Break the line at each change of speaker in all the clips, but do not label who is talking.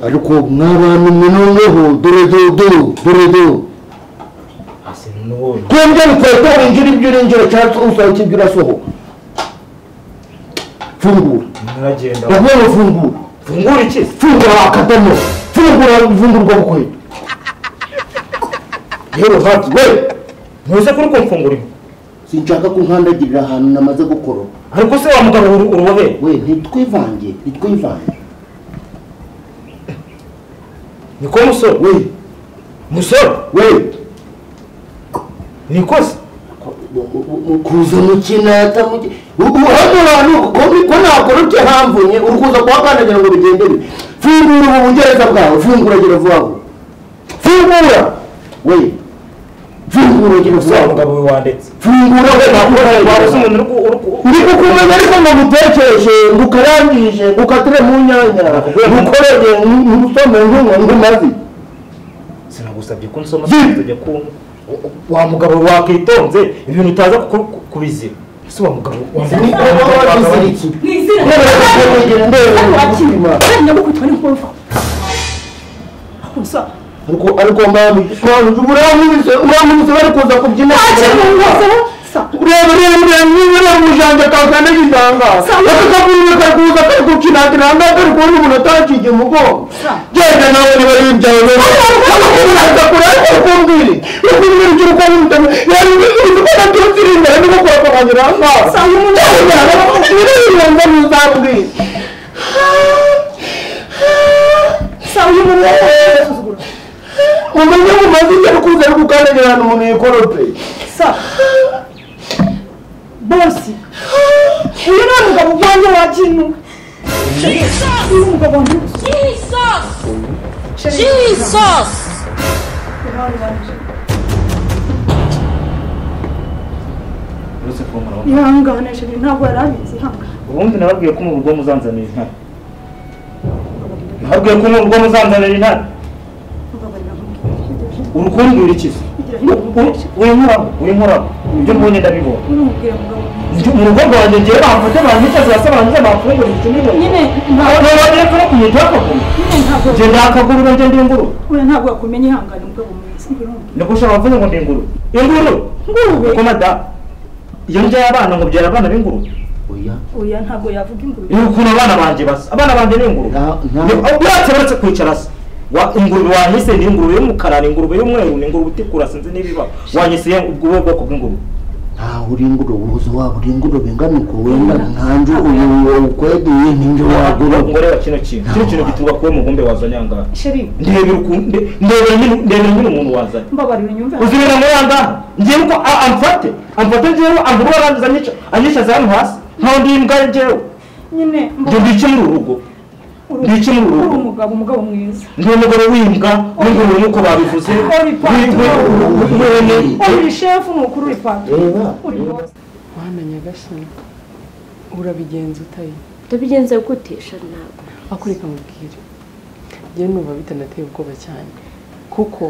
ariko mwabantu mwe noneho dore dodo dore do
hasi n'ubundi
twebwe bikwereka winjira ibyo urinjira cyangwa usohoka ibyo urasohoka fungura
muragenda
ndabona fungura
fungura iki se
fungura akadomo fungura ivungurwa bukwe rero hati we
ntuze kuri kumfungurira
sinshaka ko nkandagirira ahantu namaze gukoropa
ariko se wa mugabo uru- urubobere
we ntitwivange ntitwivange
niko musore
we
musore
we
niko se
kuza mukina atamuki ubu hano hantu ko ko nakora uti hamvunye uri kuza kuhakandagira ngo bigendere fungura ubu bungereza bwawe fungura gira vuba vuba fungura we fungura gira vuba
wa
vuba
mugabo we wandetse
fungura we nakora
wabuze
wabuze
umuntu uri ku- uri ku-
ndi kukumenya ariko ngo ngutekereje ngukarangije ngukatire mu nyanya ngukorere ngusome nk'umuntu mazi
sinagusabye ko nsoma
Ye.
tujya ku wa mugabo wakwitonze ibintu utaza ku- ku- kubizira ese wa mugabo wa mugabo- wa mugabo wagabanye iki?
Sinzi
Ni izina
Ndabona
ry'abantu.
ndabona
Kandi nabwo kwitwa n'inkumva. Gusa,
ariko ariko mami mami urankubise urankubise bari kuza kubyina
nta kintu wasaba. Sa,
ureba ureba ureba niba ureba umujanja akakanda gitanga
Sama.
akakabwira akakuza kari gukinatira hanga kari kubona umuntu atakiye umugongo
Sama.
genda nawe niba ari ibyawe akakubwira ariko ukumbwire ukumbwira icyo ukora umutema yari ibintu ko naturutse imbere niko kurakabanyira hanga
Sama, umuntu
uri ibanga ntuzabwire
sa, uyu muntu arasuzugura.
umenye mu mazina ari kuza ari gukandagira ahantu umuntu yikorope
Sa. Bosi. Uyu ni umugabo wanjye wa kinu. Uyu ni umugabo wanjye.
Jesus!
Sheri,
Jesus!
Yohani wanje.
uretse kuba murabona
Ihangane Sheri, ntabwo yari abizi, ihangane.
ubundi nababwiye ko mu rugo muzanzanira intare nababwiye ko mu rugo muzanzanira intare
Umugabo yari amubwira.
urukumbwira iki se
Kugira ngo umukoreshe.
winkoraho winkoraho ibyo mbonye ndabibona
Urumubwire mugabo.
Ndi- mu rugo rwanjye ngewe bamfate banyica zirasobanuza bamfungura ibicumiro
Nyine ntabwo
nababwiye ko no ku muntu bakaguru
nyine ntabwo
nge ndakagurura nge ndi inguru
Oya ntabwo wakumenya ihangane umugabo mwiza urumva.
niko ushobora kuvuga ngo ndi inguru inguru
Ngurube.
kuko madamu iyo mbyaye abana ngo mbyara abana b'inguru
oya
Oya ntabwo yavuga ingurube.
ni ukuntu abana banjye basa abana banjye ni ingurube
Nta- nta-
Ni- aho uretse uretse kwicara se Wa- ingurube wanyise ni ingurube y'umukara ni ingurube y'umweru ni ingurube itukura sinzi n'ibiba wanyise ubwo ubwo bwoko bw'ingurube
ntaho uri ingurube ubuze waba uri ingurube ingana uko wenda nkanjye uyu ukwegeye ninjye wagura
ngo reba kino kintu kino kintu gituruka kuwe mugombe wazanye aha ngaha
Sheri
ndebera ukuntu nde- ndebera nyine ndebera nyine umuntu wazanye
mbabarira unyumve.
uzibera muri aha ngaha ngewe uko a- amfate amfate ngewe ambura arangiza anyica anyicaza hano hasi nkaho ndi imbwa ngewe
Nyine
njye ndice muri uru rugo Ndiki mu rugo?
uri umugabo umugabo mwiza.
ndi umugore w'imbwa n'ingurube nk'uko babivuze
Uri patron.
w'ihene
Uri shefu ni ukuri uri patron.
reba
Uri boss.
Mwana nyagasani urabigenza utayi
tubigenze gutesha ntabwo
akureka mubwire njyewe numva bitanateye ubwoba cyane kuko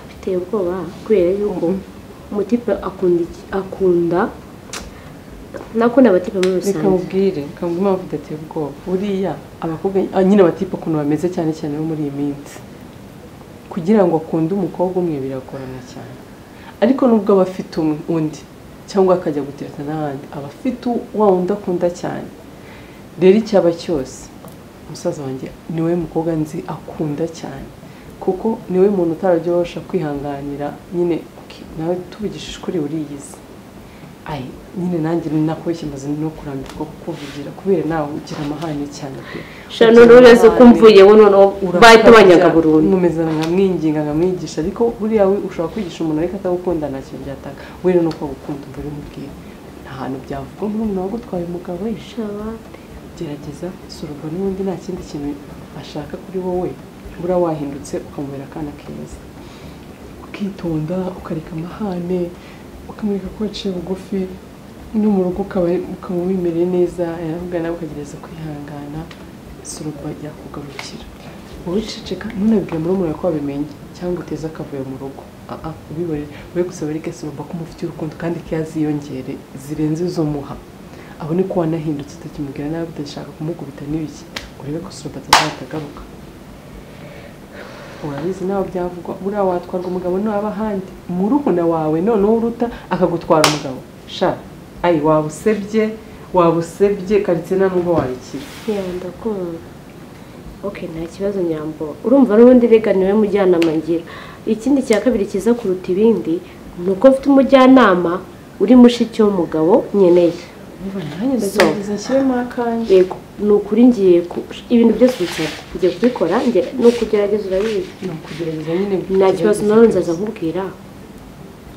biteye ubwoba kubera yuko umutipe akunda iki- akunda nakunda abatipe muri
reka
rusange
mubwire reka mubwire impamvu idateye ubwoba buriya abakobwa ah, nyine abatipe ukuntu bameze cyane cyane bo muri iyi minsi kugira ngo akunde umukobwa umwe biragorana cyane ariko nubwo aba afite um- undi cyangwa akajya gutereta n'abandi aba afite u- wa wundi akunda cyane rero icyaba cyose umusaza wanjye niwe mukobwa nzi akunda cyane kuko niwe muntu utarabyorosha kwihanganira nyine uki- nawe tubigishije uri uriyizi ayi nyine nanjye nakubeshye maze no kurambirwa kukuvugira kubera nawe ugira amahane cyane pe
shana none ureze ko umvuye we noneho bahita banyaga burundu
nkomeza nkamwinginga nkamwigisha ariko buriya we ushobora kwigisha umuntu ariko atagukunda nta kintu byataka we rero nuko agukunda uba uri mubwira nta hantu byavuga nk'umuntu wagutwaye umugabo we
Shabate.
gerageza sura ubwo n'ubundi nta kindi kintu ashaka kuri wowe bura wahindutse ukamubera akana keza ukitonda ukareka amahane ukamwereka ko waciye bugufi no mu rugo ukaba ukaba wimereye neza yaravuga nawe ukagerageza kwihangana sura ubwo yakugarukira wowe ceceka ntunabibwire murumuna ko wabimenye cyangwa uteze akavuyo mu rugo aa ubibore we gusa wereke sura ubwo ko umufitiye urukundo kandi ko yaziyongere zirenze izo muha abone ko wanahindutse utakimubwira nabi utashaka kumukubita n'ibiki urebe ko sura atazatagaruka
urabizi nawe byavugwa buriya watwarwa umugabo naba ahandi murumuna wawe noneho uruta akagutwara umugabo sha ayi waba usebye waba usebye karitsina nubwo wayikira
yanda kumva ok nta kibazo nyambo urumva n'ubundi rega niwe mujyanama ngira ikindi cya kabiri cyiza kuruta ibindi ni uko mfite umujyanama uri mushiki w'umugabo nkeneye
nanjye ndagerageza nshyiremo akanjye
yego ni ukuri ngiye ku- ibintu byose bisaba ngiye kubikora nge- ni ukugerageza urabizi
ni ukugerageza nyine
nta kibazo nawe nzaza nkubwira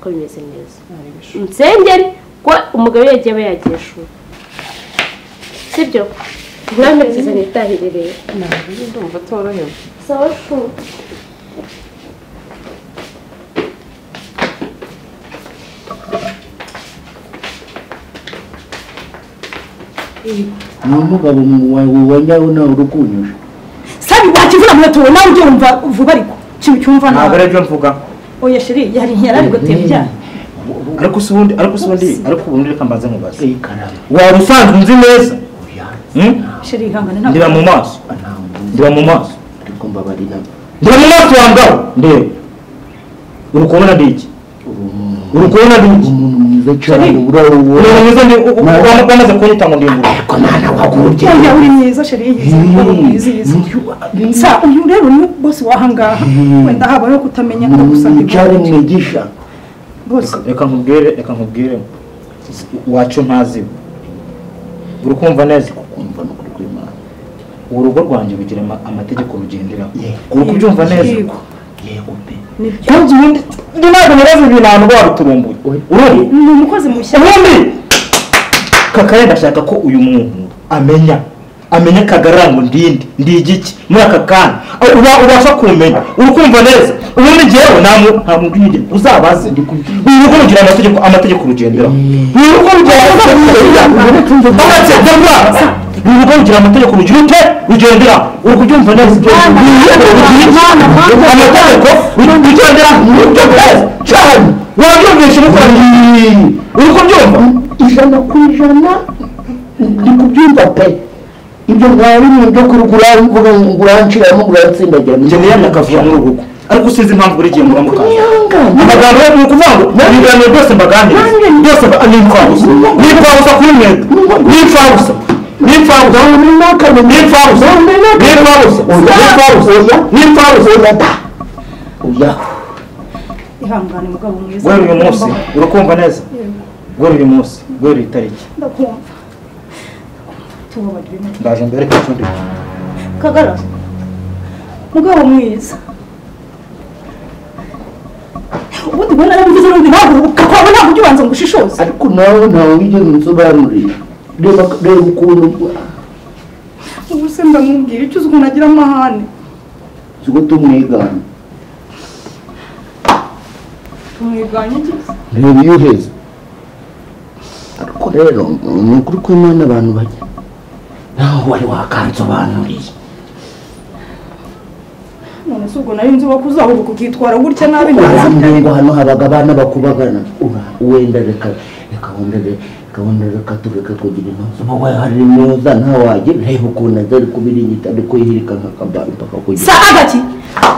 ko bimeze neza
ntabwo
nsengeri ko umugabo iyo yagiye aba yagiye ishuri sibyo mwami byiza nitahirire
ndumva atorohewe
sawa shuri
ni umugabo wa nyawe nawe uri kunyura
sabi wakivuna muheto nawe ujye wumva vuba ariko ikintu cyumva
ntabwo
nawe
aribyo mvuga
oya sheri yari yarari gutembya
ariko si ubundi ariko si ubundi ariko ubundi reka mbanze nkubaze
iyi karama
waba usanzwe unzi neza Hmm?
sheri ihangane ntabwo
ndeba mu maso
ntabwo
ndeba mu maso
ariko mbabari nabo
ndeba mu maso wambwaho ndeba uri kubona ndi iki
uri umuntu
uri kubona ndi iki
umuntu mwiza cyane
Sheri.
uri uwo
umuntu mwiza ndi u- u-
Na-
wama- wamaze kunyita ngo ndimbure
ariko nta na wakurubye
oya uri mwiza sheri yiyizi uri mwiza yiyizi sa uyu rero ni bose wahangaha wenda habayeho kutamenya ko gusa
cyane mwigisha
bose
reka nkubwire reka nkubwire wacu ntaziba uri kumva neza
kumva no kuri kw'imana
urugo rwanjye rugira ama- amategeko rugenderaho
Yego.
uri kubyumva neza
Yego.
yego pe
kandi ubundi ndi ntabwo narazi ibintu ahantu waruturumbuye urundi
ni umukozi mushya
ubundi kakare ndashaka ko uyu muntu amenya amenya kagarara ngo ndinde ndi igiki muri aka kanya Aho uba ubasha kumenya uri kumva neza ubundi njyewe nta mu- nta muntu uyigera uzabaze uru rugo rugira amategeko amategeko rugenderaho uru rugo rugira amategeko rugenderaho uru rugo rugira amategeko rugira ute rugendera uri kubyumva neza ibyo amategeko rugendera uri kubyumva neza cyane wabyumvisha umukoranye uri kubyumva
ijana ku ijana ndi kubyumva pe ibyo ntawe bimwe byo kurugura mvuga ngo nguranciramo nguratsindagira
njye niyamye akavuga muri ubu rugo ariko usizi impamvu buri gihe mura mukaza
niyanga
amagambo yo ni ukuvuga ngo ibiganiro byose mbaganiriza byose mba- ni imfabusa ni imfabusa kuri mwebwe ni imfabusa ni imfabusa ni imfabusa ni imfabusa ni imfabusa ni imfabusa
oya
ihangane mugabo mwiza
guhera uyu munsi urakumva neza guhera uyu munsi guhera iyi tariki
ndakumva tubabariwe make
ndaje mbere kucundi
kagara mugabo mwiza ubundi ubona narabivuze n'ubundi ntabwo ukakwawe ntabwo ujya ubanza ngo ushishoze
ariko nawe ntawe wigeze unsobanurira reba reba ukuntu
ubu se ndamubwira icyo uzi ukuntu agira amahane
siko tumwigana
tumwiganye iki
reba iyo uheze ariko rero ni ukuri kw'imana abantu bajya nawe wari wakansobanuriye
none se ubwo nari nzi ko uzahubuka ukitwara gutya nabi ntazi
urambwiye ngo hano habaga abana bakubagana Ura- wenda reka reka wenda re- reka wenda reka tureke kugira intuza uba wahari neza ntawagira reba ukuntu aza ari kubiringita ari kwihirika nk'akabari mpaka kugira
sa agaki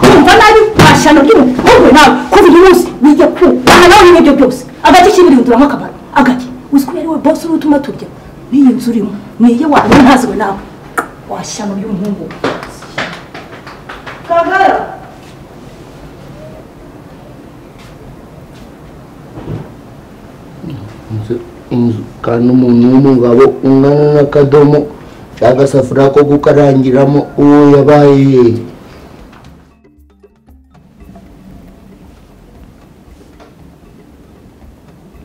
kumva nabi washyano ry'umuhungu nawe kuva uyu munsi bijya ku aha nawe n'ibyo byose agaki kibiri uturamo akabaro agaki uzi ko yari we bose uri utuma turya n'iyi nzu urimo niyo wanyu ntaziwe nawe washyano ry'umuhungu kagara
inzu inzu kandi umuntu w'umugabo ungana n'akadomo agasafuriya ko gukarangiramo uwo yabaye hehe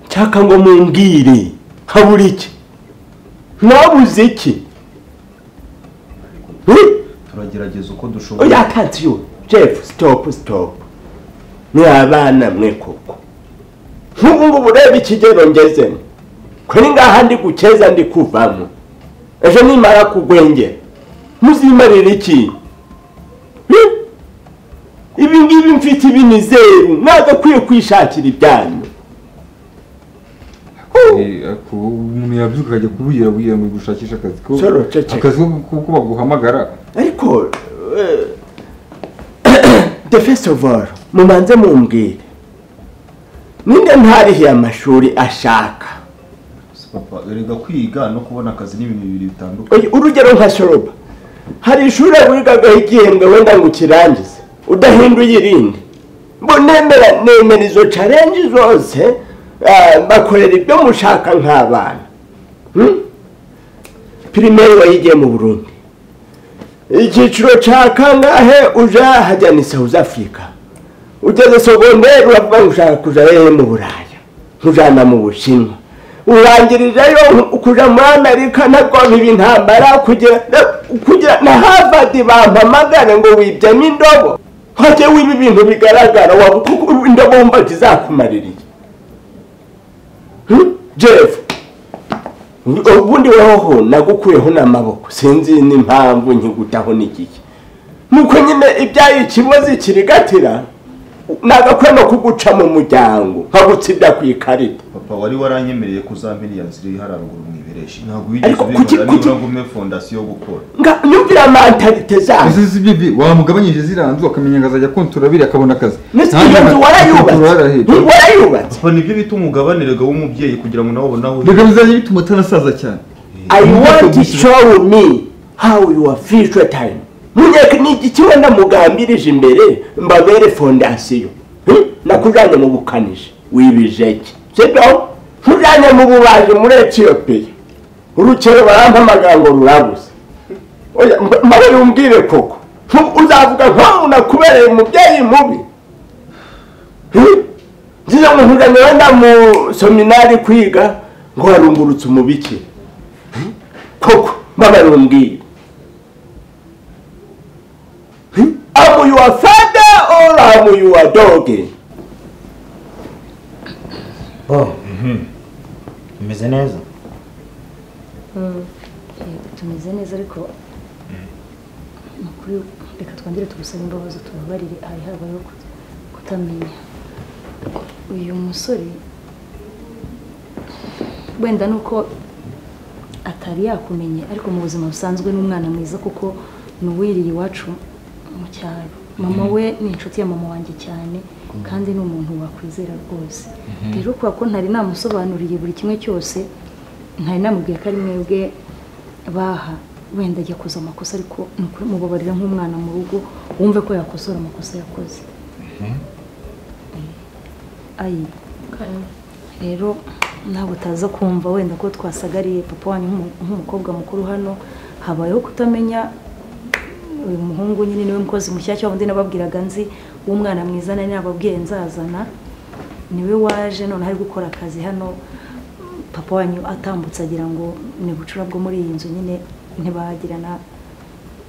cyaka ngo mumbwire habura iki mwabuze iki
turagerageza uko dushoboye
oya atansiyo jeff stop stop mwabana mwe koko nk'ubu ngubu ureba ikigero ngezemo kuri ngaha ndi gukeza ndi kuvamo ejo nimara kugwengera muzimarira iki Hi! ibi ngibi mfite ibinizeru mwagakwiye kwishakira ibyanyu
Eh, ariko umuntu yabyuka akajya kubugira bugira ngo gushakishe akazi ko
Solo, ceceka.
akazi ko ko- ko baguhamagara
ariko the first of all mubanze mumbwire ninde ntarihiye amashuri ashaka
papa erega kwiga no kubona akazi ni ibintu bibiri bitandukanye
Oya, urugero nka shoroba hari ishuri wigagaho igihembwe wenda ngo ukirangize udahinduye irindi mbo nemera nemera izo carenji zose ah, bakorera ibyo mushaka nk'abana Hmm? pirimeri wayigiye mu burundi icyiciro cya kangahe uja hajya ni south africa ugeze sogonderi uravuga ngo ushaka kuja hehe mu buraya nkujana mu bushinwa urangirijeyo kuja muri amerika nabwo biba intambara kugira kugira na harvard bampamagare ngo wibyemo indobo hajye wiba ibintu bigaragara waba kuko indobo wumva zizakumaririye Hmm? jeff ubundi weho nagukuyeho n'amaboko sinzi n'impamvu nkigutaho n'igihe nuko nyine ibyaye ikibazo kirigatira nagakwiye no kuguca mu muryango nkagutsibya ku ikarita
papa wari waranyemereye ko uzamenya ziri hariya haruguru mu ibereshi ntabwo
Ariko
wigeze
kuki-
ubibona
kuki-
niba ngume fondasiyo gukora
Nga- nyumvira mentalite zawe
ese si ibyo bi- wamugabanyije ziriya nzu akamenya ngo azajya kontora abiri akabona akazi
Nisi-
Nta
iyo nzu
mwana-
warayubatse
kontora yarahetse.
warayubatse
papa nibyo bita umugabanirega w'umubyeyi kugira ngo nawe ubone aho
reka
uherereye
bizajya bituma atanasaza cyane
i want to show me how your future time munyeka ni igiki wenda mugambirije imbere mbabere fondasiyo Hmm? nakujanye mu bukanishi wibijeki sibyo nkujanye mu bubaji muri etiyopiya urukero barampamagara ngo rurabuze oya mba- mbaye umbwire koko Ntu- uzavuga nkaho nakubereye umubyeyi mubi Hmm? ngize ngo nkujanye wenda mu seminari kwiga ngo warungurutse umubikira koko mbabarira umbwire amu yuwa fada oru amu yuwa doge
bimeze neza
tumeze neza ariko ni ukuri reka twongere tugusabe imbabazi tubabarire hari habayeho kut- kutamenya uyu musore wenda ni uko atari yakumenye ariko mu buzima busanzwe ni umwana mwiza kuko ni uwiriye iwacu mu cyaro mama we ni inshuti ya mama wanjye cyane kandi ni umuntu wakwizera rwose rero kubera ko ntari namusobanuriye buri kimwe cyose ntari namubwiye ko ari mwebwe baha wenda ajya kuza amakosa ariko ni ukuri mubabarira nk'umwana mu rugo wumve ko yakosora amakosa yakoze ayi rero ntabwo utaza kumva wenda ko twasagariye papa wanyu nk'umu- nk'umukobwa mukuru hano habayeho kutamenya uyu muhungu nyine niwe mukozi mushyashya wundi nababwiraga nzi w'umwana mwiza nari nababwiye nzazana niwe waje noneho ari gukora akazi hano papa wanyu atambutse agira ngo ni bucura bwo muri iyi nzu nyine ntibagirana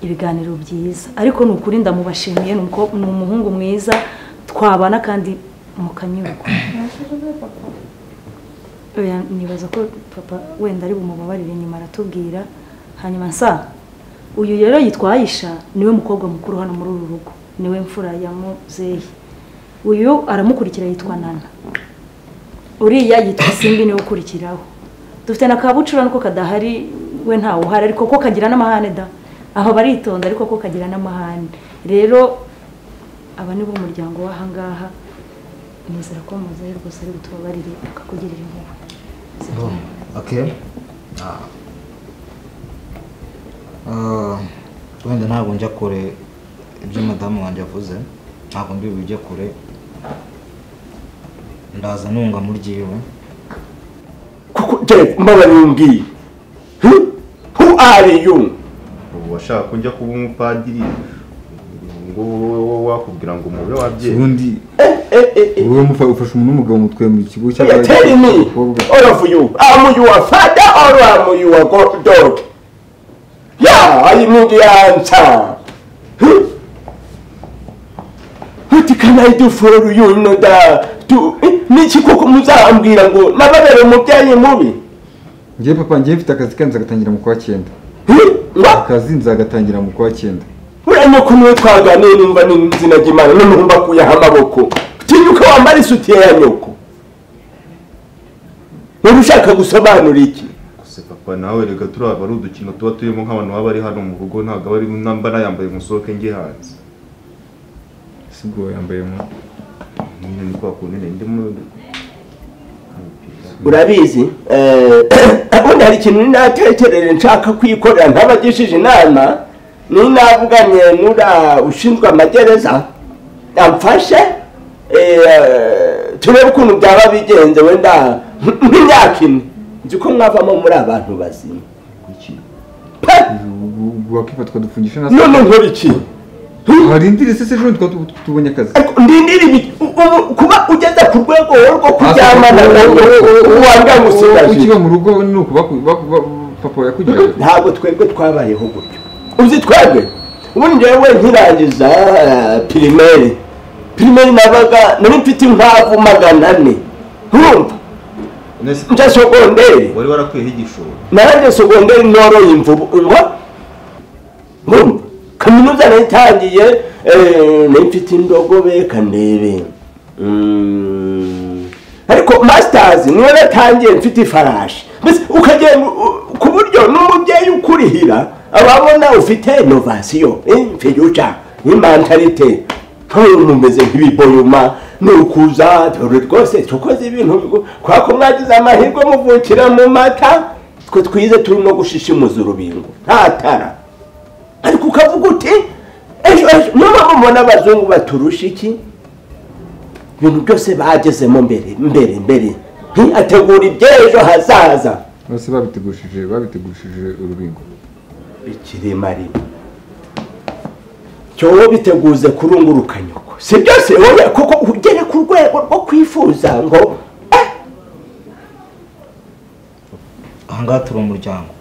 ibiganiro byiza ariko ni ukuri ndamubashimiye ni uko- ni umuhungu mwiza twabana kandi mukanyurwa Oya, nibaza ko papa wenda ari bumubabarire nyuma aratubwira hanyuma nsa uyu rero yitwa ayisha niwe mukobwa mukuru hano muri uru rugo niwe mfura ya muzeyi uyu aramukurikira yitwa nana uriya yitwa simbi niwe ukurikiraho dufite na kabucura nuko kadahari we ntawe uhari ariko ko kagira n'amahane da aho baritonda ariko ko kagira n'amahane rero aba ni bo umuryango w'ahangaha nizera ko muzeyi rwose ari butubabarire akakugirira impuhwe
okay Ah. Ah, wenda ntabwo njya kure ibyo madamu wanjye avuze ntabwo ndi bujye kure ndaza nunga mu ryiwe
kuko jeff mbabarira umbwire Hmm? who are you
ubu washaka ko njya kuba umupadiri ngo wowe wakubwira ngo umube wabyeyi
ubundi
Eh, eh, eh.
wowe mufa- ufasha umuntu w'umugabo mu twe mu kigo
Yeah, tell me
cy'abakobwa
all of you am you a father or am you a god dog yeah i need the answer Hmm? what can i do for you you know that to eh, niki koko muzambwira ngo nababere umubyeyi mubi
ngewe papa ngewe mfite akazi kandi nzagatangira mu kwa cyenda
Hmm? Nga-
akazi nzagatangira mu kwa cyenda
uranye ko niwe twaganiriye numva n'izina ry'imana none numva akuyeho amaboko tinyuka wambara isutiye ya nyoko niba ushaka gusobanura iki
gusa papa nawe erega turiya aba ari udukino tuba turimo nk'abantu baba bari hano mu rugo ntabwo aba ari namba nayambaye musohoke njye hanze
si bwo yambaye mu
nyine ni kwa kundi ndimo umupira
urabizi eh, ubundi hari ikintu ninatekereje nshaka kwikorera ntabagishije inama ninavuganye n'ura ushinzwe amagereza amfashe eh, turebe ukuntu byaba bigenze wenda nk'imyaka ine nzi ko mwavamo muri abantu bazima
kuki
pe
ubu wakifatwa dufungisha nasi
none nkora iki
harindire se ejo twa tubonye akazi
Ariko ndindira ibi- ubu kuba ugeze ku rwego wowe rwo kuryamana
Asa-
nawe wanga ngusigaje
ukiba mu rugo ni ukuba papa yakugiraga
ntabwo twebwe twabayeho gutyo uzi twebwe ubundi njyewe nkirangiza eh, pirimeri pirimeri nabaga nari mfite inkwavu magana ane ntumva
nese
njya sogonderi
wari warakwiyeho igishoro
narangiye sogonderi noroye imvubu ngo ntumva kaminuza nayitangiye eh, nari mfite indogobe kandebe Mm. ariko masitazi niyo natangiye mfite ifarashi mbese ukagenda u- ku buryo n'umubyeyi ukurihira ababona ufite inovasiyo infiyuca imantarite ntuyu mumeze nk'ibiboyuma nukuza dore rwose tukoze ibintu bigo- kubera ko mwagize amahirwe muvukira mu mata twe twize turi no gushishimuza urubingo nta tara ariko ukavuga uti ejo ejo niyo mpamvu mubona abazungu baturusha iki ibintu byose bagezemo mbere mbere mbere Nti, ategura iby'ejo hazaza
bose babitegushije babitegushije urubingo
ikirimarima cyowe biteguze kurunguruka nyoko si byose wowe kuko ugere ku rwego rwo kwifuza ngo eh,
ahangaha turi umuryango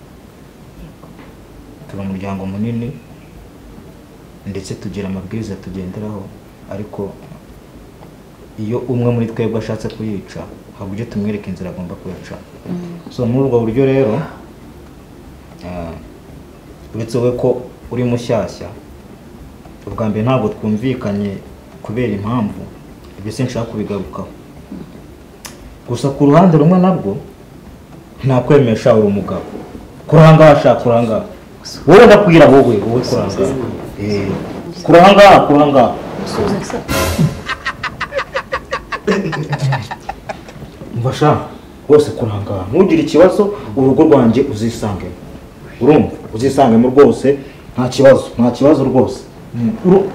turi umuryango munini ndetse tugira amabwiriza tugenderaho ariko iyo umwe muri twebwe ashatse kuyica ntabwo ujye tumwereka inzira agomba kuyica so muri ubwo buryo rero eh, uretse wowe ko uri mushyashya ubwa mbere ntabwo twumvikanye kubera impamvu ibyo sinshaka kubigarukaho gusa ku ruhande rumwe nabwo ntakwemesha uri umugabo kurangaha shaka kurangaha wowe ndakwira wowe wowe kurangaha Eh, kurangaha kurangaha mfasha rwose kurangaha ntugire ikibazo urugo rwanjye uzisangemo urumva uzisangemo rwose nta kibazo nta kibazo rwose Uru-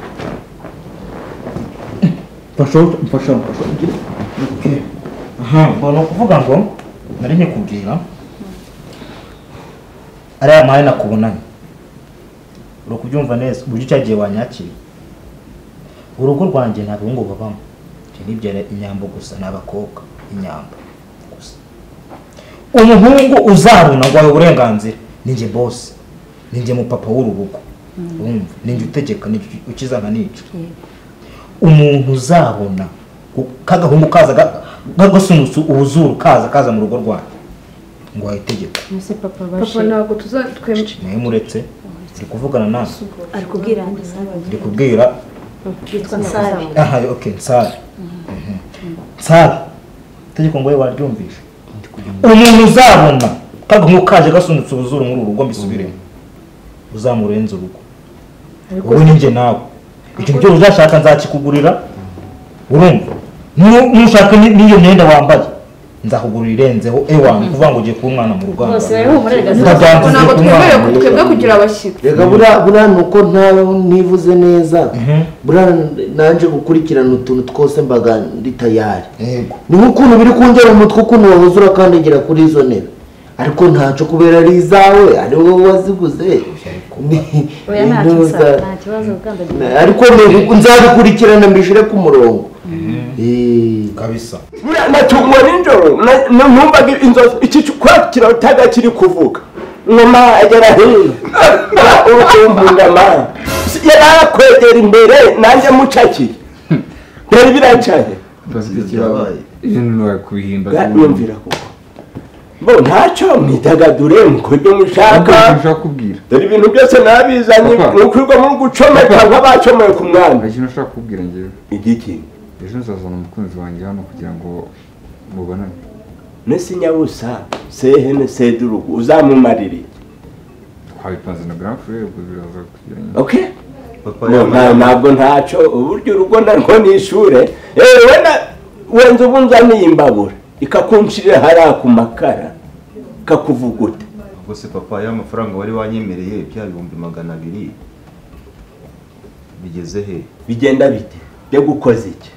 mfasha mfasha mfasha Eh, aha mbona kuvuga ngo nari nkikubwira ariya mari nakubonanye uri kubyumva neza uburyo cyagiye wanyakira urugo rwanjye nta bahungu babamo njye nibyara inyambo gusa ni abakobwa inyambo gusa umuhungu uzaruna ngo ahawe uburenganzira ninjye bosi ninjye mupapa w'urubugo wumva ninjye utegeka ninjye ukiza nkanica umuntu uzabona kagahungu kaza kagasunusu ubuzuru kaza kaza mu rugo rwanjye ngo wahe itegeko
mbese papa
papa
bashe
ntabwo tuzatwemera
nawe muretse ndi kuvugana nawe
ari kubwira andi sabe
ndi kubwira
yitwa nsare
aha ok nsare Mhm. nsare itegeko ngo we waryumvishe umuntu uzabona kagahungu kaje gasunitse ubuzuru muri uru rugo mbisubiremo uzamurenza urugo wowe ninjye nawe icyo cyo uzashaka nzakikugurira urumva Nu- nushaka ni- n'iyo myenda wambaye nzakugurira irenzeho ewanyu kuvuga ngo ugiye kuba umwana mu ruganda
Papa, ntabwo twemerewe ku twebwe kugira abashyitsi
reka buriya buriya ni uko ntawe nivuze neza
Mhm.
buriya nanjye gukurikirana utuntu twose mbaga ndi tayari
yego
ni nk'ukuntu biri kungera umutwe ukuntu wahoze urakandagira kuri izo ntebe ariko ntacyo kubera ari izawe ari wowe waziguze Ni-
oya nta
ni
kibazo
uza-
nta kibazo ubwandagira
ariko ni- nzabikurikirana mbishyire ku murongo Eh,
kabisa
buriya natungwa nijoro na- na- numvaga inzozi iki ki- kwa kirataga kiri kuvuga ngoma agera hino urukumbundama yari arakwegera imbere nanjye mucakiye byari biracaye
bafite ikibazo ibintu wakubihimba
yumvira kuko bo ntacyo mwidagadure mukubyo mushaka
nshaka kubwira
dore ibintu byose nabizanye
Papa.
ni ukwirwa muri gucomeka nk'abacomeye ku
hari
mwami
ikintu nshaka kubwira ngewe
igiki
ejo nzazana umukunzi wanjye hano kugira ngo mubonane
nesi nyabusa sehene sedurugu uzamumarire
twabipanze na grand frere ubwo biraza kugiranye
okay
papa
Ngo,
yambaye-
nta- ntabwo ntacyo uburyo urugo narwo ni ishure yewe na wenza ubu nzaniye imbabura ikakunshirira hariya ku makara ikakuvuguta
ubwo se papa ya mafaranga wari wanyemereye bya bihumbi magana abiri bigeze he
bigenda bite byo gukoza iki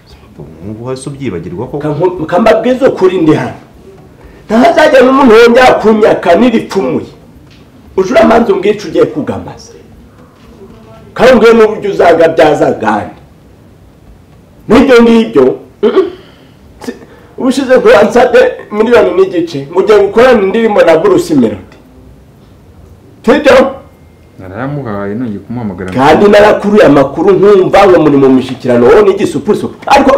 nk'ubu hasi ubyibagirwa koko
Kanku- kambabwiza ukuri ndi hano ntahazajya n'umuntu wongera kunyaka niripfumuye ucuramanza umbwica ugiye kugamaza kandi ubwiye n'uburyo uzagabyaza gandi n'ibyo ngibyo mm-mm. Si- ubushize ngo wansabye miliyoni n'igice ngo ugiye gukorana indirimbo na burusi melody sibyo
narayamuhaye nongeye kumuhamagara
kandi narakuruye amakuru nkumva ngo muri mu mishyikirano wowe n'igisupusupu ariko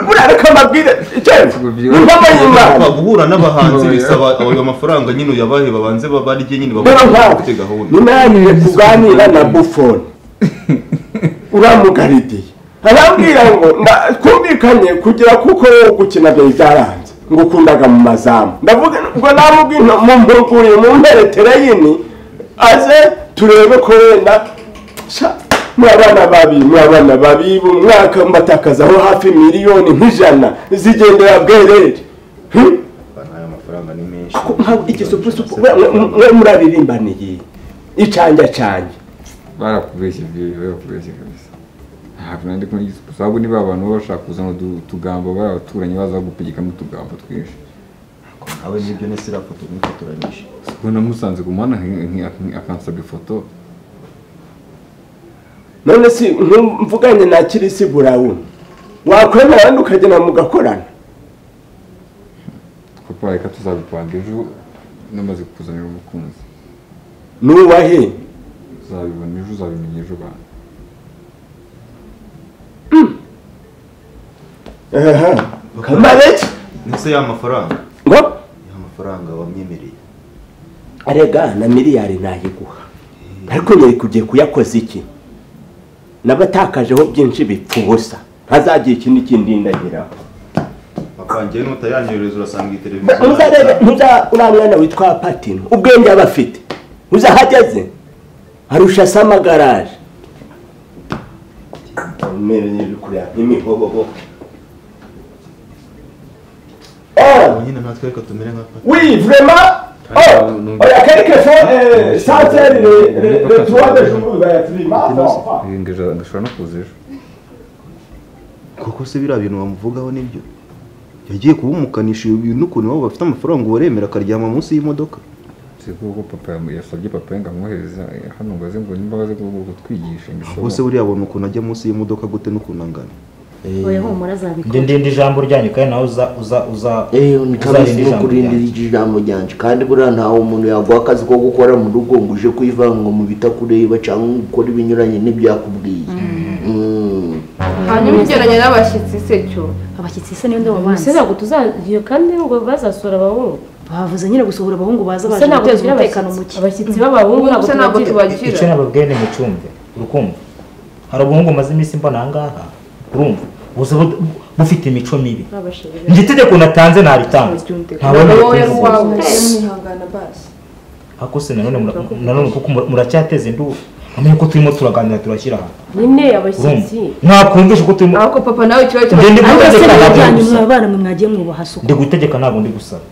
burareka amabwire
Papa,
mpamanyimana
guhura n'abahanzi bisaba ayo mafaranga nyine uyabahe babanze babarye nyine
rero
babone
nkawe
bafite gahunda
nunanire kuganira na bufoni uramugaridiye arambwira ngo nda- twumvikanye kugira kuko wowe gukina byari byaranze ngo ukundaga mu mazamu ndavuga ngo namubwira mu mpuguriye mu mperetereyini aze turebe ko wenda sha mwa bana babi mwa bana babi mu mwaka mbatakazaho hafi miliyoni nk'ijana zigendera bwerere Hmm?
ayo mafaranga ni menshi
ako nkawe igisupusupu mwe muraririmbaniye icanja canja
barakubeshye byewe barakubeshye kabisa ntabwo nandi kumenya igisupusupu ahubwo niba abantu baba bashaka kuzana utu- utugambo bari abaturanyi baza bagupigikamo utugambo twinshi
nawe nibyo nese irafoto n'icyo turanyishe
ubu namusanze ku muhanda nk- nk- akansaba ifoto
none si nku- mvuganye na kirisi burawuni wakwemera abandi ukagenda mugakorana
papa reka tuzabipanga ejo namaze kukuzanira umukunzi
nuwahe
uzabibona ejo uzabimenya ejo bantu
kamareki
nese ya mafaranga
ngo
ya mafaranga wamyemereye
arega na miliyari nayiguha ariko nyeri kugiye kuyakoza iki nabatakajeho byinshi bipfa ubusa ntazagira ikindi kindindagiraho
papa njyewe n'utayanyohereza urasanga iyi televiziyo
ntuzarebe ntuza uriya mwana witwa patino ubwenge aba afite uzahageze arusha se amagaraje imihobobo
Ubu nyine natwe reka tumere nka papa
Oui, vraiment Oh, oh, il y a quelquefois, euh, ça, c'est le, le, le toit de jour, euh, climat, bon, bon.
Ngashobora- ngashobora no kuza ejo
koko se biriya bintu bamuvugaho nibyo yagiye kubumukanisha ibi bintu ukuntu waba bafite amafaranga uwaremera akaryama munsi y'imodoka
si kuko papa yamu- yasabye papa we ngo amwohereze eh, hano ngo aze ngo nimba aze ngo ngo kutwigisha ngo
ahubwo se buriya abona ukuntu ajya munsi y'imodoka gute n'ukuntu angana
oya humura azabikora
ndindinda ijambo ryanyu kandi nawe uza uza uza
eyo ni kamisi no kurindira
ryanyu
ijambo ryanje kandi buriya ntawe umuntu yaguha akazi ko gukora mu rugo ngo uje kwivanga mu bitakureba cyangwa ngo ukore ibinyuranye n'ibyo yakubwiye Mm.
hanyuma ugeranye n'abashyitsi se cyo
abashyitsi se niyo ndobo
ese
banze
ntabwo tuzagiye kandi ngo bazasura abahungu
bavuze nyine gusohora abahungu baza
ese
baje
ntabwo
guteza
tugira
umutekano
abashyitsi-
muke
abashyitsi b'abahungu
ubuse ntabwo
icyo
tubagira
nababwiye ni mucumve urukumva hari ubuhungu bumaze iminsi mbona aha ngaha urumva buza bu- bufite imico mibi
babashirira
njye itegeko natanze naritanze ntabona
wowe
ubutunzi
wawe mwihangana basi
ariko se nanone mura- nanone kuko mura- muracyateze induru amenye ko turimo turaganira turashyira aha
nyine
urumva
abashyitsi
mwakumvisha ko turimo
ahubwo papa nawe ikibazo
Njye ndi
kiba
mu-
se
Ntabwo
mwajyanye
gusa.
mwa bana mwe mwagiye mwubaha suku
ndi gutegeka ntabwo ndi gusaba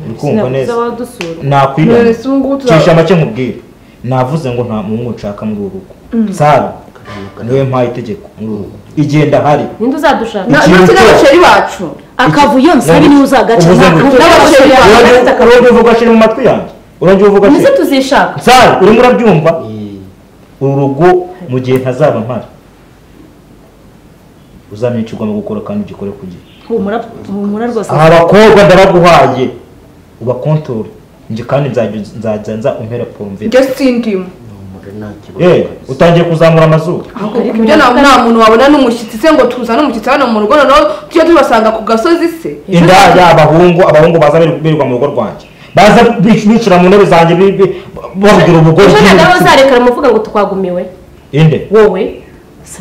uri kumva neza
wadusura
nakwibona
Nonese ubu ngubu tuza-
cisha make nkubwire navuze ngo nta muhungu nshaka muri uru rugo sara niwe mpaye itegeko muri uru rugo igihe ndahari
ninde uzadushaka
Na- ndetse n'abasheri bacu
akavuyo nsabi niwe uzagaca
Uvuze ngo-
nta- n'abasheri bawe bafite
Urongera-
akavuyo.
urongera uvuga shiri mu matwi yanjye urongera uvuga
ndetse
shiri
tuzishaka
sara urimo urabyumva uru rugo mu gihe ntazaba mpari uzamenyesha ugomba gukora kandi ugikore ku gihe
humura humura rwose
aha bakobwa ndabaguhaye ubakontore njye kandi nzajya- nzajya nza umpera poromvira
njye sindimo
Eh, utangiye kuzamura amazuru
ku buryo nta nta muntu wabona n'umushyitsi se ngo tuzane umushyitsi hano mu rugo noneho tujye tubasanga ku gasozi se
indaya abahungu abahungu baza birirwa- birirwa mu rugo rwanjye baza bi- bicara mu ntebe zanjye bi- bi- bavugira ubugore
ejo
bw'ibiki.
ntabwo uzarekara muvuga ngo twagumiwe
inde
wowe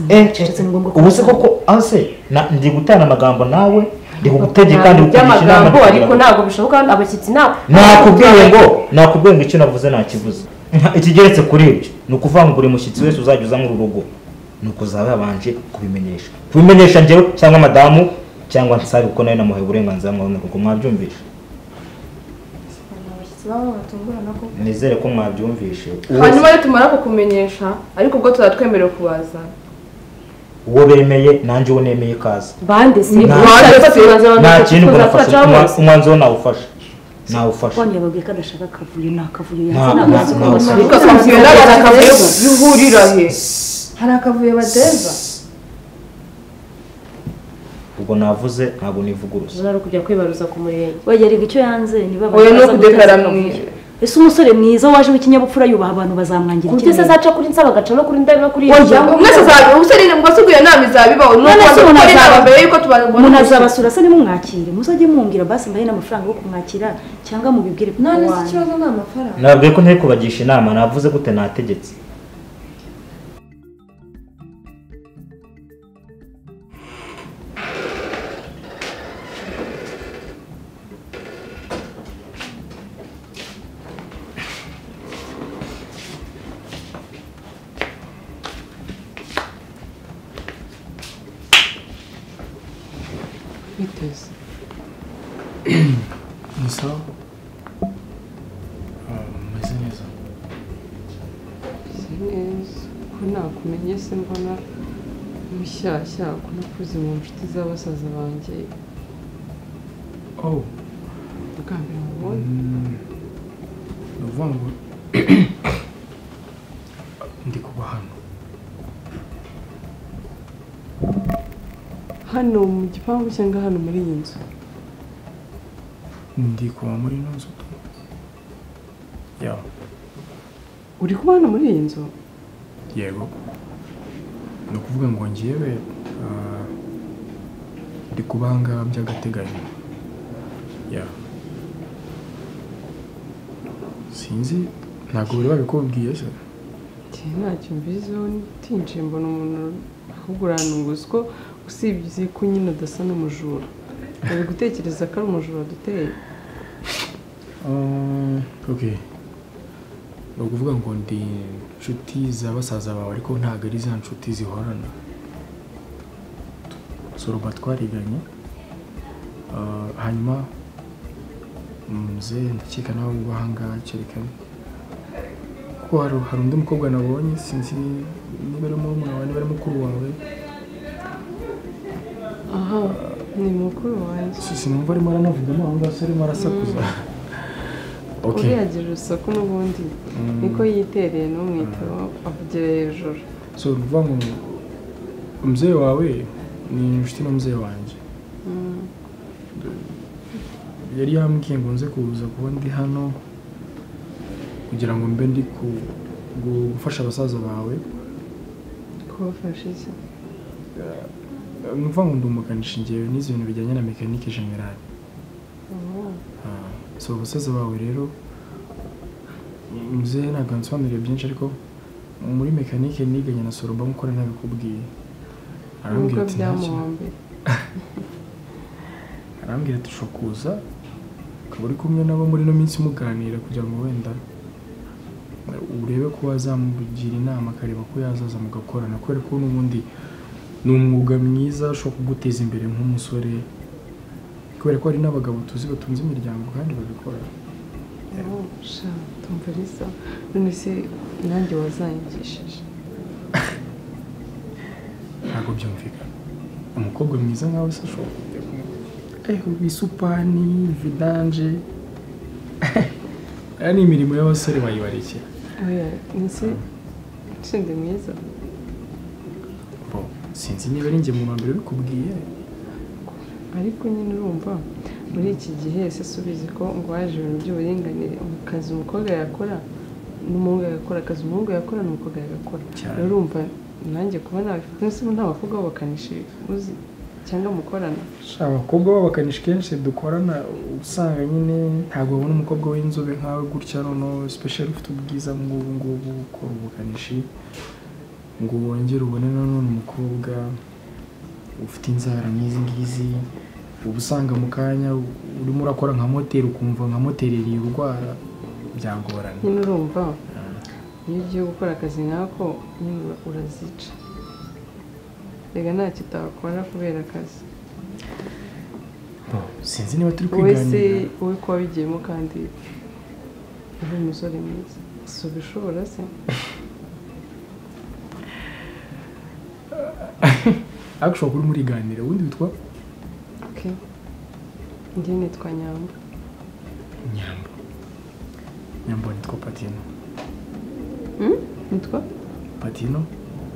Eh,
cecetse ni ngombwa
ubu se koko ase na- ndi gutana amagambo nawe ndi kugutegeka
ntabwo
ndi kukugisha inama
by'amagambo
kugira
ariko
ngo-
ntabwo bishoboka abashyitsi ntabwo
nakubwiye ngo nakubwiye ngo icyo navuze nakivuze Nka- ikigeretse kuri ibyo ni ukuvuga ngo buri mushyitsi wese uzajya uza muri uru rugo ni ukuzaba yabanje kubimenyesha kubimenyesha njyewe cyangwa madamu cyangwa nsari kuko nawe namuhaye uburenganzira muri uru rugo mwabyumvishe
abashyitsi baba batungurana ko
nizere ko mwabyumvishe Uwo-
hanyuma nitumara kukumenyesha ariko ubwo tuzatwemerewe kubazana
uwo bemeye nanjye uwo nemeye ikaze
bande si
Bande si.
nta kintu ngo nafashe umwa- umwanzuro nawufashe nawufashe
Wanyu yababwiye ko adashaka akavuyo ni akavuyo
Nta-
yazana
nta-
amazi
nta-
kubona.
nta-
Ariko akavuyo n'agaza akavuyo bihurira he hari akavuyo bateza
ubwo navuze ntabwo nivuguruza
Uzara kujya kwibaruza ku murenge
wagerega icyo yanze niba
Oya, ni
baza
ukudekara
guteza
mu-
akavuyo. ese umusore mwiza waje w'ikinyabupfura yubaha abantu bazamwangira
kuburyo se azaca kuri nsaba agaca no kuri ndabi no kuri
oya
Yego.
mwese azaba umusore mwese uguye inama izabibaho ni
None se
uko
umuntu
gukora inama
azaba-
mbere y'uko tubabona
umuntu azabasura se nimumwakire muzajye mumbwira basi mbahe n'amafaranga yo kumwakira cyangwa mubibwire papa
none se
wanyu.
ikibazo ni amafaranga
nababwiye ko ntari kubagisha inama navuze gute nategetse
biteze
ni sawa meze neza
si neza ko nakumenye se mbona mushyashya ko nakuze mu nshuti z'abasaza banjye
oh
bwa mbere mubonye
mm, ni ukuvuga ngo ndi kuba hano
hano mu gipangu cyangwa hano muri iyi nzu
ndi kuba muri ino nzu ya
uri kuba hano muri iyi nzu
yego ni ukuvuga ngo ngewe ah, ndi kuba aha ngaha by'agateganyo ya sinzi ntabwo bari babikubwiye se
Njye ntacyo mbiziho ntinjiye mbona umuntu ahubwo urantunguza ko usibye ko nyine adasa n'umujura ari gutekereza ko ari umujura duteye
Um, okay ni ukuvuga ngo ndi inshuti za basaza bawe ariko ntabwo ari za nshuti zihorana suruma twariganye Ah, hanyuma muze ndakeka nawe ngo ahangaha cyerekane kuko hari hari undi mukobwa nabonye sinzi ni- niba ari murumuna wawe niba ari mukuru wawe
aha ni mukuru wanjye
Si- sinumva arimo aranavugamo aho ngaho se arimo arasakuza Okay.
uriya agira urusaku n'ubundi
Mm.
niko yitereye n'umwitero avugira hejuru
so ni ukuvuga ngo umubyeyi wawe ni inshuti n'umubyeyi wanjye
Mm.
yari yambwiye ngo nze kuza kuba ndi hano kugira ngo mbe ndi ku- gu- gufasha abasaza bawe
kubafasha iki
Eh, ni ukuvuga ngo ndi umukanishi ngewe n'izi bintu bijyanye na mekanike generale
Oh.
Ah, so abasaza bawe rero mubyeyi ntabwo ansobanuriye byinshi ariko muri mekanike niganye na soromba nk'ukora ntabikubwiye arambwira
nubwo
ati nta kintu
byamuhombera
arambwira ati ushobora kuza ukaba uri kumwe nabo muri ino minsi muganira kugira ngo wenda urebe ko wazamugira inama akareba ko yazaza mugakorana kubera ko n'ubundi ni umwuga mwiza ushobora kuguteza imbere nk'umusore kubera ko hari n'abagabo tuzi batunze imiryango kandi babikora
Oh, sha tumva ari sawa none se nanjye wazanyigishije
ntabwo byumvikana umukobwa mwiza nkawe se ashobora kujya kumwe ariho bisupani vidanje aya ni imirimo y'abasore bayibarekera
oya nzi nshinde mwiza
Bo, sinzi niba ari njye mu mbere ubikubwiye
ariko nyine urumva muri iki gihe ese si ubizi ko ngo haje ibintu by'uburinganire akazi umukobwa yakora n'umuhungu yagakora akazi umuhungu yakora n'umukobwa yagakora
Cyane.
rero urumva nanjye kuba nabifite ese nta bakobwa b'abakanishi uzi cyangwa mukorana
sha abakobwa b'abakanishi kenshi dukorana usanga nyine ntabwo babona umukobwa w'inzobe nkawe gutya noneho sipesheri ufite ubwiza nk'ubu ngubu ukora ubukanishi ngo wongere ubone nanone umukobwa ufite inzara nk'izi ngizi uba usanga mu kanya urimo urakora nka moteri ukumva nka moteri irindwara byagorana
nyine urumva iyo ugiye gukora akazi nkako nyine ura- urazica reka ntacyo utakora kubera akazi
sinzi niba turi
wowe se
kwiganira
wowe ko wabigiyemo kandi uri umusore mwiza si ubishobora se
ariko uri muriganira ubundi witwa
okay njye nitwa nyamba
nyambo nyambo nitwa patino
Hmm? nitwa
patino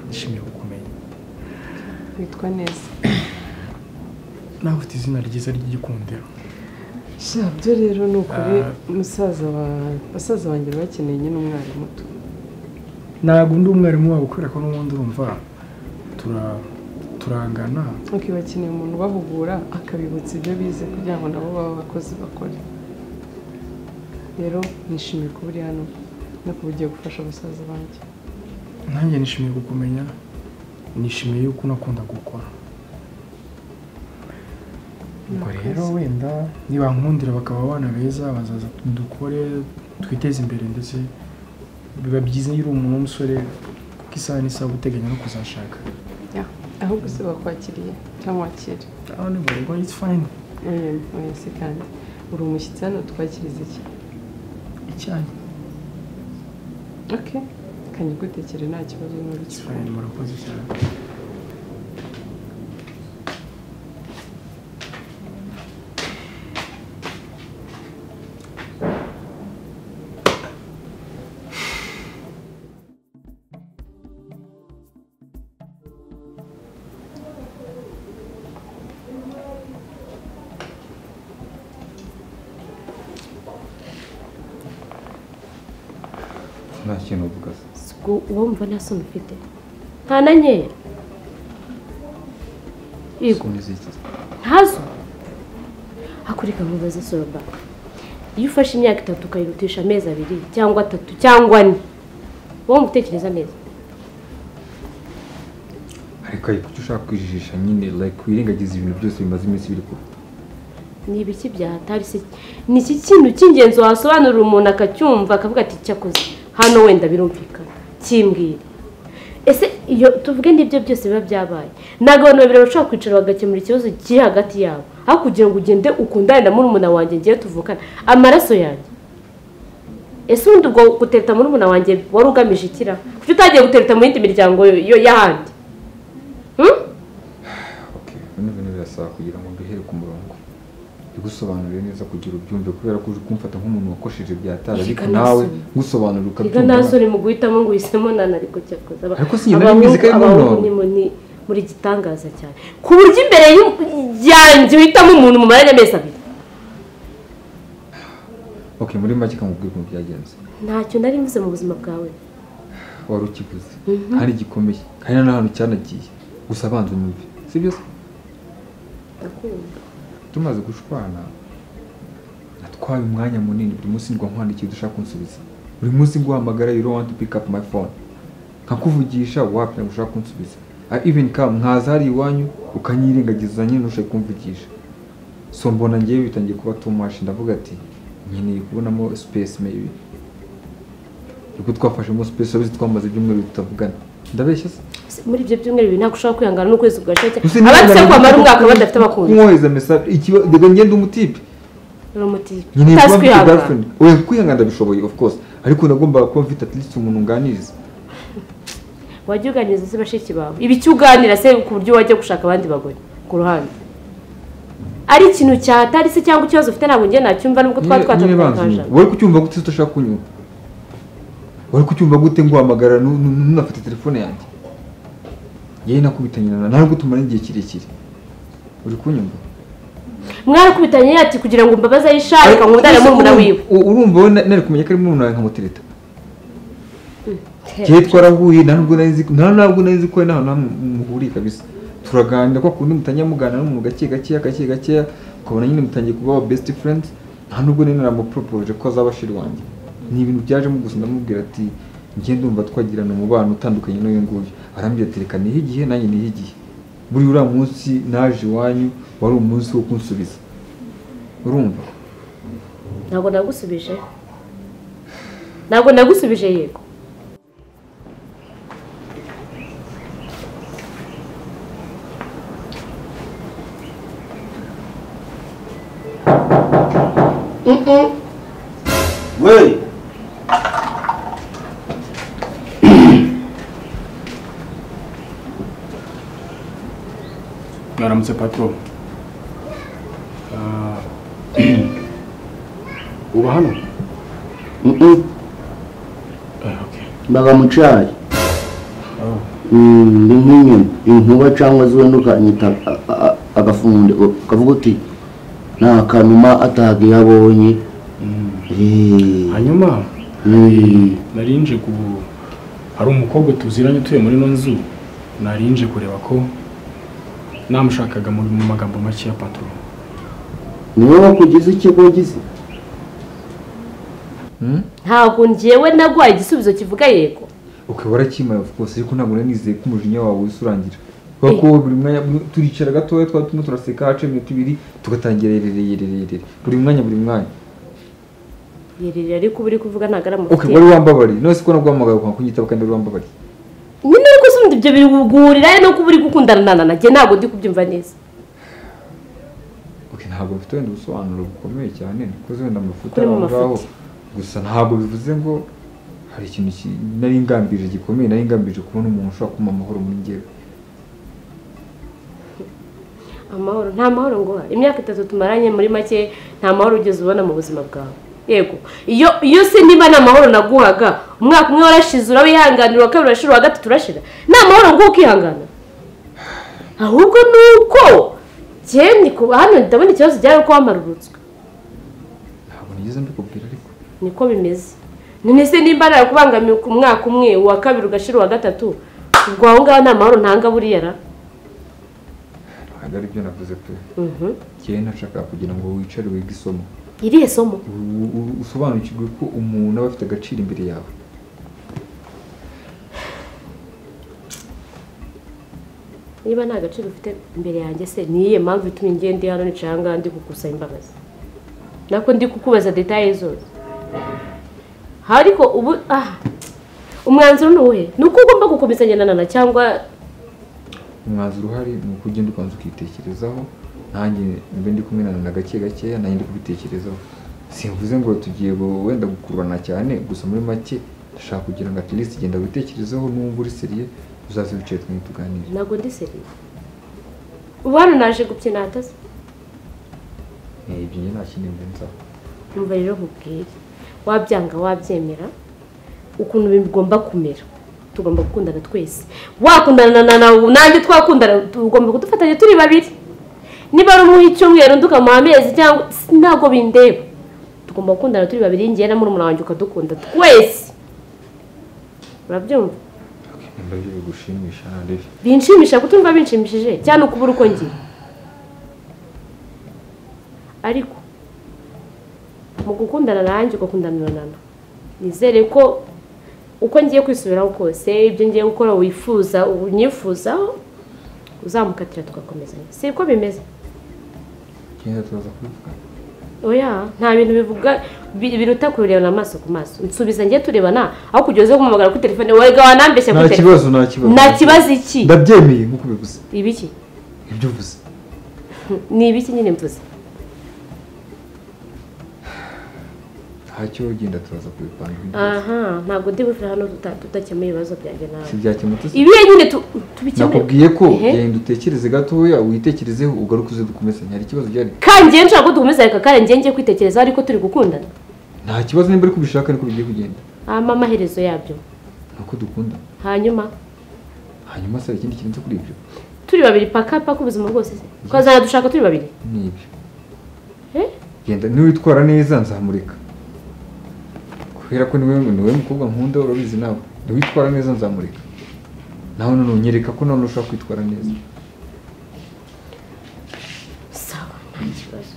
nishimiye kukumenya
witwa neza
nawe ufite izina ryiza ry'igikundiro
sha byo rero ni ukuri
Ah.
musaza wa basaza banjye bari bakeneye nyine umwana muto
ntabwo undi umwarimu wabo kubera ko n'ubundi urumva tura- turangana
ok bakeneye umuntu ubahugura akabibutsa ibyo bize kugira ngo nabo baba abakozi bakore rero nishimiye kuba uri hano no kuba ugiye gufasha basaza banjye
nanjye nishimiye kukumenya nishimiye yuko unakunda gukora ubwo rero wenda nibankundira bakaba abana beza bazaza dukore twiteze imbere ndetse biba byiza iyo uri umuntu w'umusore kuko isaha n'isaha uba uteganya no kuzashaka
Ya, ahubwo se bakwakiriye cyangwa wakire
ubwo it's fine
oya oya se kandi uri umushyitsi hano twakiriza iki
icyayi
ok kanjye ugutekere nta kibazo n'uri
fine murakoze cyane
nta kintu uvuga se
uwo mva nta soni ufite nta na nkeya yego ntazo hakurika mubaze soba iyo ufashe imyaka itatu ukayirutisha amezi abiri cyangwa atatu cyangwa ane wowe mutekereza neza
ariko ariko icyo ushaka kwijijisha nyine like wirengagiza ibintu byose bimaze iminsi biri kuba
ni ibiki byahatari se ni iki kintu cy'ingenzi wasobanurira umuntu akacyumva akavuga ati cyakoze hano wenda birumvikana kimbwira ese iyo tuvuge n'ibyo byose biba byabaye ntabwo abantu babiri bashobora kwicara bagakemura ikibazo kiri hagati yabo aho kugira ngo ugende ukundane na murumuna wanjye ngiye tuvukana amaraso yanjye ese ubundi ubwo gutereta murumuna wanjye wari ugamije ikira kuki utagiye gutereta mu yindi miryango yo- y'ahandi Hmm?
bino bintu birasaba kugira ngo duhere ku murongo bigusobanurire neza kugira ubyumve kubera ko uri kumfata nk'umuntu wakosheje byatara ariko
Reka
nawe
nasome.
ngusobanurira
Reka
ukabyumva
nta soni mu guhitamo ngo uhisemo nana ariko cyakoze aba-
Ariko sinari mbizi ko ari
abahungu-
Ndondo.
abahungu ni mu- ni muri gitangaza cyane ku buryo imbere y'u- yanjye uhitamo umuntu mu maranye amezi abiri
okay muri make kamubwira ukuntu byagenze
ntacyo nari mvuze mu buzima bwawe
wari ukivuze
Mhm.
hari gikomeye hari n'ahantu cyanagiye gusa abanza unyumve si byo se
ndakumva
tumaze gushwana natwaye umwanya munini buri munsi ngo nkwandikiye ibyo ushaka kunsubiza buri munsi nguhamagara you don't want to pick up my phone nkakuvugisha wapi ntabwo ushaka kunsubiza I even come nkaza hari iwanyu ukanyirengagiza nyine ntushake kumvugisha so mbona ngewe bitangiye kuba too much ndavuga ati nkeneye kubonamo space maybe ubwo twafashemo space urabona twamaze ibyumweru tutavugana ndabeshya se
Se muri ibyo byumweru bibiri ntabwo ushobora kwihangana n'ukwezi kugashya
Ese
cyane abadise
niba-
kwamara umwaka badafite abakunzi
kumwohereza message ikiba- dega ngende umutipe
uramutse
nkeneye kuba
utazi
mfite
kwihangana
girlfriend oya kwihangana ndabishoboye of course ariko nagombaga kuba mfite at least umuntu nganiriza
wajya uganiriza se bashiki bawe ibiki uganira se ku buryo wajya gushaka abandi bagore ku ruhande ari ikintu cyatari se cyangwa ikibazo ufite ntabwo njye nacyumva nubwo twari
nyine banza
twatatangaje
unyumve. wari kucyumva gute se udashaka kunyumva wari kucyumva gute nguhamagara nu- nu- nunafite telefone yanjye yewe nakubitanye na ntabwo tumara igihe kirekire uri kunyumva
mwarakubitanye ati kugira ngo mbabaze ayishaka nkundane
Ese
murumuna
urumva-
wiwe
u- urumva wowe na- nari kumenya ko ari murumuna wawe nkamutereta
He.
kera twarahuye nta nubwo nari nzi nta ntabwo nari nzi ko we nta hantu muhuriye kabisa turaganira kwa kundi mutangiye muganira n'umuntu gake gakeya gake gakeya ukabona nyine mutangiye kuba aba best friends nta nubwo nari naramupropose ko azaba shiri wanjye ni ibintu byajemo gusa ndamubwira ati njye ndumva twagirana umubano utandukanye n'uyu nguyu arambwira ati reka nihe igihe nanjye nihe igihe buri uriya munsi naje iwanyu wari umunsi wo kunsubiza urumva
ntabwo nagusubije ntabwo nagusubije yego
ntiyamanutse pato Ah, uba hano
mbaga mu cyayi Mm, ndi nk'inyoni inkuba cyangwa ziwe ntukanyita a- a- agafunde ukavuga uti nta kanuma atahaga iyo abonye
hanyuma nari nje ku hari umukobwa tuziranye utuye muri ino nzu nari nje kureba ko namushakaga mu mu magambo make ya pato
niwe wakugize ikigo wagize
ntabwo njyewe nagwaye igisubizo kivuga yego
okay warakimaye of course ariko ntabwo nari nizeye ko umujinya wawe usurangira kubera ko buri mwanya turicara gatoya twaba turimo turaseka haca iminota ibiri tugatangira rererererere buri mwanya buri mwanya
yerere ariko uba uri kuvuga ntabwo ari
okay
amafuteri
wari wambabariye none se ko naguhamagaye ukanga kunyitaba kandi wari wambabariye
nyine ariko se ubundi ibyo biri guhurira he no kuba uri gukundana na nanjye ntabwo ndi kubyumva neza
okay ntabwo mfite wenda ubusobanuro bukomeye cyane nikoze wenda amafuta
Kuri mu
aho ngaho
mafuti.
gusa ntabwo bivuze ngo hari ikintu ki- nari ngambirije gikomeye nari ngambirije kubona umuntu ushobora kumpa amahoro muri njyewe
amahoro nta mahoro nguha imyaka itatu tumaranye muri make nta mahoro ugeze ubona mu buzima bwawe yego iyo iyo se niba nta mahoro naguhaga umwaka umwe warashize urawihanganira uwa kabiri urashira uwa gatatu urashira nta mahoro nguha ukihangana ahubwo ni uko cyenda kuba hano ndabona ikibazo cyari uko wamarurutswe
ntabwo nigeze mbikubwira ariko
niko bimeze none se nimba narakubangamiye ku mwaka umwe uwa kabiri ugashira uwa gatatu ubwo aho ngaho nta mahoro ntanga buriya ra
ntabwo ari byo navuze pe
Mhm.
njyewe nashakaga kugira ngo wicare wige isomo
irihe somo
U- u- usobanukirwe ko umuntu aba afite agaciro imbere yawe
niba nta gaciro ufite imbere yanjye se ni iyihe mpamvu ituma ingenda hano nicaye aha ngaha ndi kugusaba imbabazi nako ndi kukubaza detaye zose ariko ubu aha umwanzuro ni uwuhe ni uko ugomba gukomeza ngendanana cyangwa
umwanzuro uhari ni uko ugenda ubanza ukitekerezaho nanjye mbe ndi kumenana na gake gakeya nanjye ndi kubitekerezaho simvuze ngo tugiye gu- wenda gukururana cyane gusa muri make ndashaka kugira ngo at least genda witekerezeho n'uwumva uri seriye uzaze wicaye twembi tuganire
ntabwo ndi seriye ubu hano naje gubyina hatase
Eh, ibyo njye nta kindi mbenzaho
numva rero nkubwire wabyanga wabyemera ukuntu bigomba kumera tugomba gukundana twese wakundana na nawe nanjye twakundana tugomba kudufatanya turi babiri niba ari umuha icyumweru undi ukamuha amezi cyangwa ntabwo bindeba tugomba gukundana turi babiri ngewe na murumuna wanjye ukadukunda twese urabyumva
nimba byo bigushimisha ntarebe
binshimisha kutumva binshimishije cyane ukubura uko ngira ariko mu gukundana nanjye ugakundana na nana nizere ko uko ngiye kwisubiraho kose ibyo ngiye gukora wifuza unyifuzaho uzamukatira tugakomezanya si ko bimeze
genda turaza kubivugana
oya nta bintu bivuga bi- biruta kubirebana amaso ku maso nsubiza njye turebana aho kugira uze kumamagara kuri telefone wega wanambeshya
nta
kuri
kibazo
telefone
nta kibazo
nta kibazo iki
ndabyemeye nk'uko ubivuze
ibiki
ibyo uvuze
ni ibiki nyine mvuze
ntacyo genda turaza kubipanga
aha ntabwo ndi buve hano tuta- tudakemuye ibibazo byanjye nawe
si byakemutse se?
ibi nyine tu- tubikemure
nakubwiye ko
Ehe.
genda utekereze gatoya witekerezeho ugaruke uze dukomezanye hari ikibazo gihari
kandi njyewe nshobora ko dukomeza reka kandi njyewe ngiye kwitekerezaho ariko turi gukundana
nta kibazo nimba ariko ubishaka niko bigiye kugenda
hama amaherezo yabyo
ni uko dukunda
hanyuma
hanyuma se hari ikindi kirenze kuri ibyo
turi babiri paka paka ubuzima bwose se twazana dushaka turi babiri
ni ibyo
Eh?
genda niwitwara neza nzamureka kubera ko niwe niwe mukobwa nkunda urabizi nawe niwitwara neza nzamureka nawe none unyereka ko none ushobora kwitwara neza
sawa nta kibazo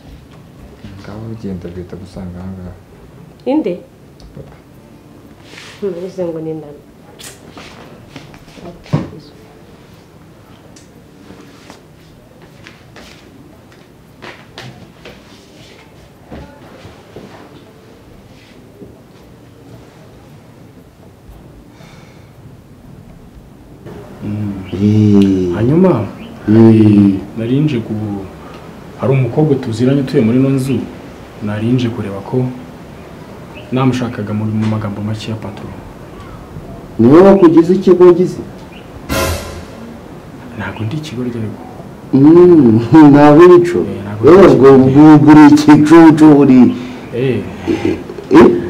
ngaho ugenda leta gusanga ahangaha
inde mbese ngo ni ndana
hanyuma nari nje ku hari umukobwa tuziranye utuye muri ino nzu nari nje kureba ko namushakaga mu mu magambo make ya pato
niwe wakugize ikigo wagize
ntabwo ndi ikigo ryari
ntabwo ibicu ubwo uri igicucu uri
Eh,
Eh?